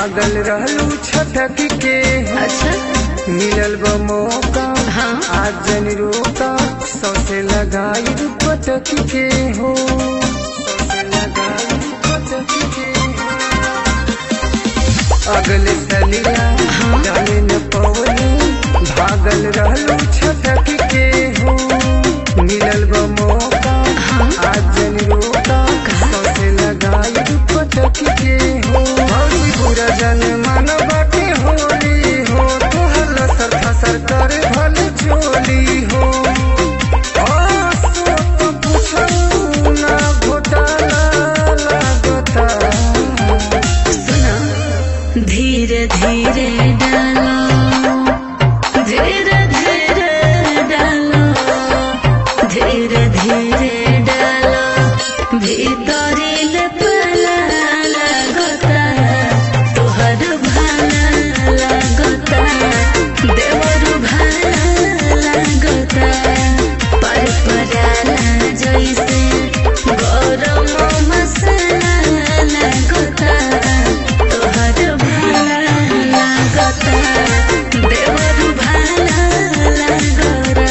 भागल रहलू छटक के अच्छा मिलल बा मौका हाँ आज जन रोका सौसे लगाई पटक के हो सौसे लगाई पटक के हो अगले सलिया जाने न पवनी भागल रहलू छटक के हो मिलल बा मौका आज जन रोका सौसे लगाई पटक के हो भौजी बुरा जन मानवा के होली हो तोहर लसर फसर कर भल चोली हो आसो तो पूछू ना घोटाला लागता सुना धीरे धीरे डालो धीरे धीरे डालो धीरे धीरे डालो भीतरी ले पला लगता तोहर भाला लगता देवर भाला लगता पर पराला जैसे गरम मसाला लगता तोहर भाला लगता देवर भाला लगता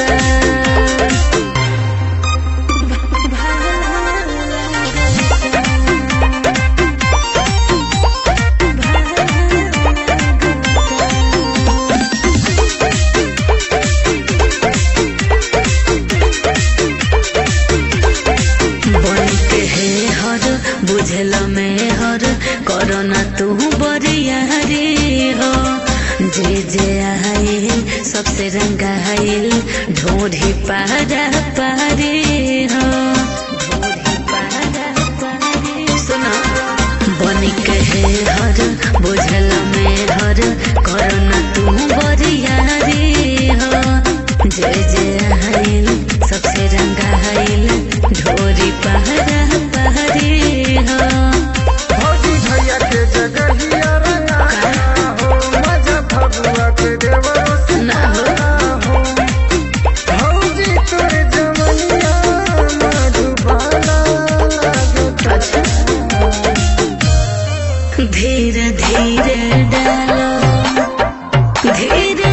बन के हे हर बुझल में हर करना तू बरिया रे हो जे जे आइल सबसे रंगा आइल ढोढ़ी पारा पारे हो ढोढ़ी पारा पारे सुना बन के हे हर बुझल में हर करना तू बरिया रे हो जे जे आइल सबसे रंगा आइल ढोरी पहरा पहरे हो भौजी भैया के जगहिया रंगा हो मजा भगुआ के देवरो से ना हो। हो भौजी तोर जवनिया मधुबाला लागता अच्छा धीरे धीरे डालो धीरे